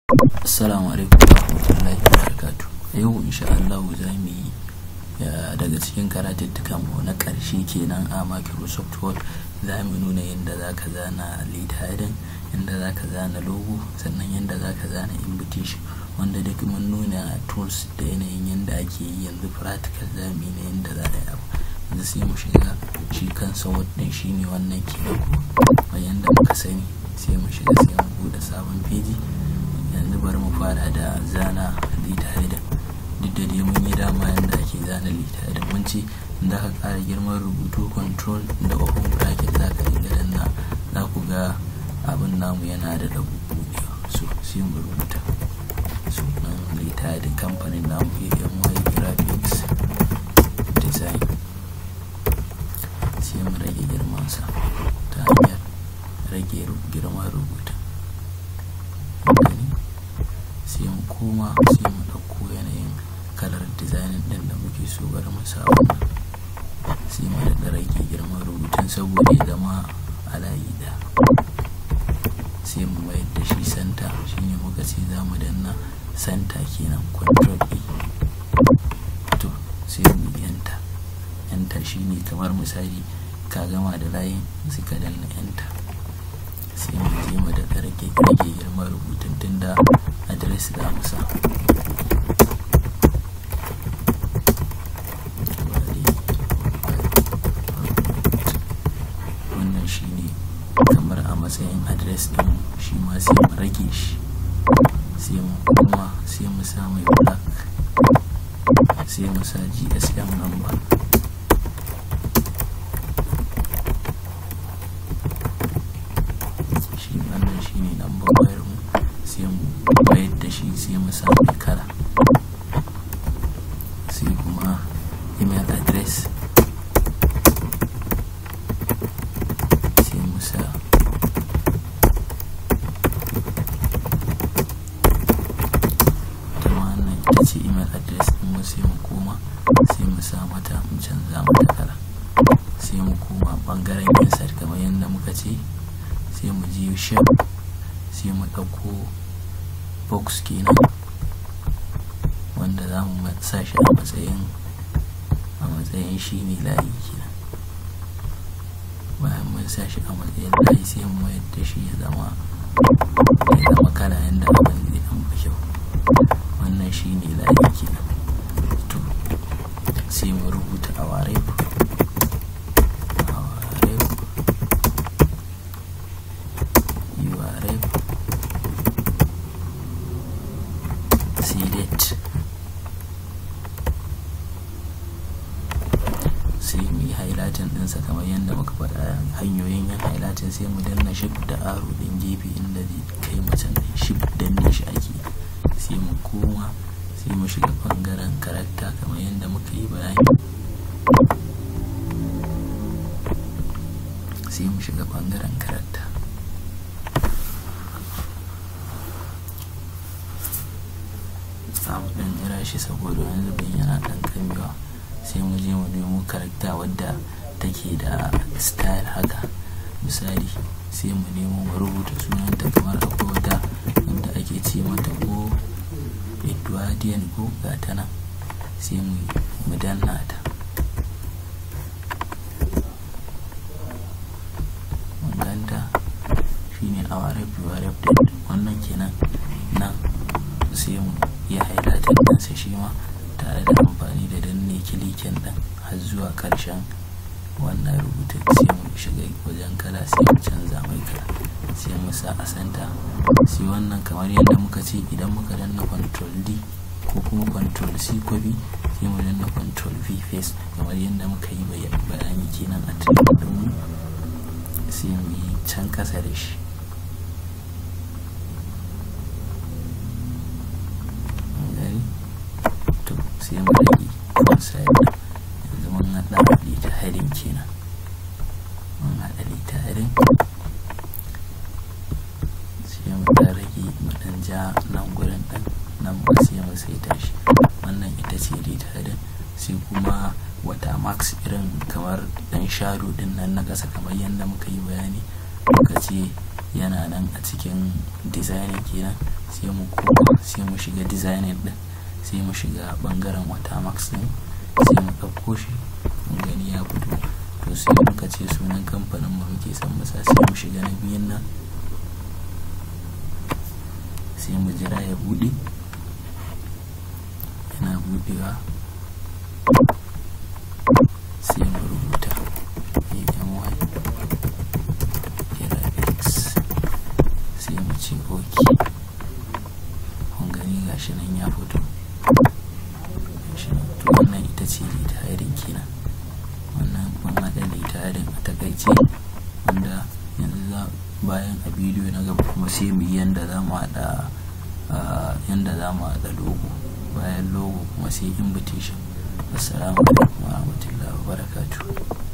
Assalamu alaikum warahmatullahi wabarakatuh. Yau insha Allah za mu yi daga cikin karatuttukan mu na ƙarshe kenan a Microsoft Word za mu nuna yadda za ka zana lead heading, yadda za ka zana logo, sannan yadda za ka zana invitation wanda duk mun nuna tools da yanayin yadda ake yi yanzu practical za mu yi na yadda za a yi abu. Yanzu sai mu shiga shi kansa Word ɗin shi ne wannan kenan ko yadda muka sani sai mu shiga sai mu buɗe sabon feji. yanzu bari mu fara da zana lita da duk da dai mun yi dama yadda ake zana lita da mun ce da ka ƙara girman rubutu control da open bracket za ka riga danna za ku ga abin namu yana da da buɗewa so sai mu rubuta sunan lita da kamfanin namu AMY graphics design sai mu rage girmansa ta hanyar rage girman rubutu sai mu koma sai mu ɗauko yanayin kalar dizainin ɗin da muke so bari mu sa wannan sai mu daɗa rage girman rubutun saboda ya zama a layi ɗaya sai mu mayar da shi santa shine muka ce za mu danna santa kenan control e to sai mu enter enter shine kamar misali ka gama da layin sai ka danna enter sai mu je mu daɗa rage rage girman rubutun tunda adres za mu sa wannan shi ne kamar a matsayin adres ɗin shi ma sai mu rage shi sai mu kuma sai mu sa mai black sai mu sa gsm number shi wannan shi ne number wayar mu sai mu bayar da shi sai mu sa mai kala sai kuma email address sai mu sa ta wannan ita ce email address din mu sai mu koma sai mu sa mata mu canza mata kala sai mu koma bangaren insert kamar yadda muka ce sai mu je shape sai mu ɗauko box kenan wanda za mu sa shi a matsayin a matsayin shi ne layi kenan bayan mun sa shi a matsayin layi sai mu mayar da shi ya zama ya zama kala yadda abin zai an fi kyau wannan shi ne layi kenan to sai mu rubuta a ware sai mu yi highlighting ɗinsa kamar yadda muka faɗa hanyoyin yin highlighting sai mu danna shift da aro ɗin gefe inda zai kai macen ɗin shift danne shi ake sai mu koma sai mu shiga ɓangaren karakta kamar yadda muka yi bayani sai mu shiga ɓangaren karakta samu ɗan jira shi saboda wani zubin yana ɗan kamewa sai mu je mu nemo karakta wadda take da style haka misali sai mu nemo mu rubuta sunanta kamar akwai wata wanda ake ce mata ko edwardian ko gata nan sai mu mu danna ta ganta shine awa rafi wa rafi wannan kenan nan sai mu ya highlighting ɗinsa shi ma tare da amfani da danne kilikin ɗin har zuwa ƙarshen wannan rubutun sai mu shiga wajen kala sai mu canza mai kala sai mu sa a santa sai wannan kamar yadda muka ce idan muka danna control d ko kuma control c copy sai mu danna control v face kamar yadda muka yi bayani kenan a training mu sai mu yi can kasa da shi sai mu rage kansa yadda yanzu mun haɗa lita harin kenan mun haɗa lita harin sai mu ɗan rage mu ɗan ja nan gurin ɗan nan ba sai mu saita shi wannan ita ce lita harin sai kuma wata max irin kamar ɗan shadow ɗin nan na ƙasa kamar yadda muka yi bayani muka ce yana nan a cikin designing kenan sai mu koma sai mu shiga designing din sai mu shiga bangaren watermarks din sai mu ɗauko shi mun gani ya fito to sai muka ce sunan kamfanin mu muke son masa sai mu shiga na biyun nan sai mu jira ya buɗe yana buɗewa sai mu rubuta AMY graphics sai mu ce ok kun gani gashi nan ya fito gashi nan to wannan ita ce litarin kenan wannan mun haɗa litarin a takaice wanda yanzu za bayan a bidiyo na gaba kuma sai mu yi yanda za mu haɗa yanda za mu haɗa logo bayan logo kuma sai invitation assalamu alaikum wa rahmatullahi wa barakatuh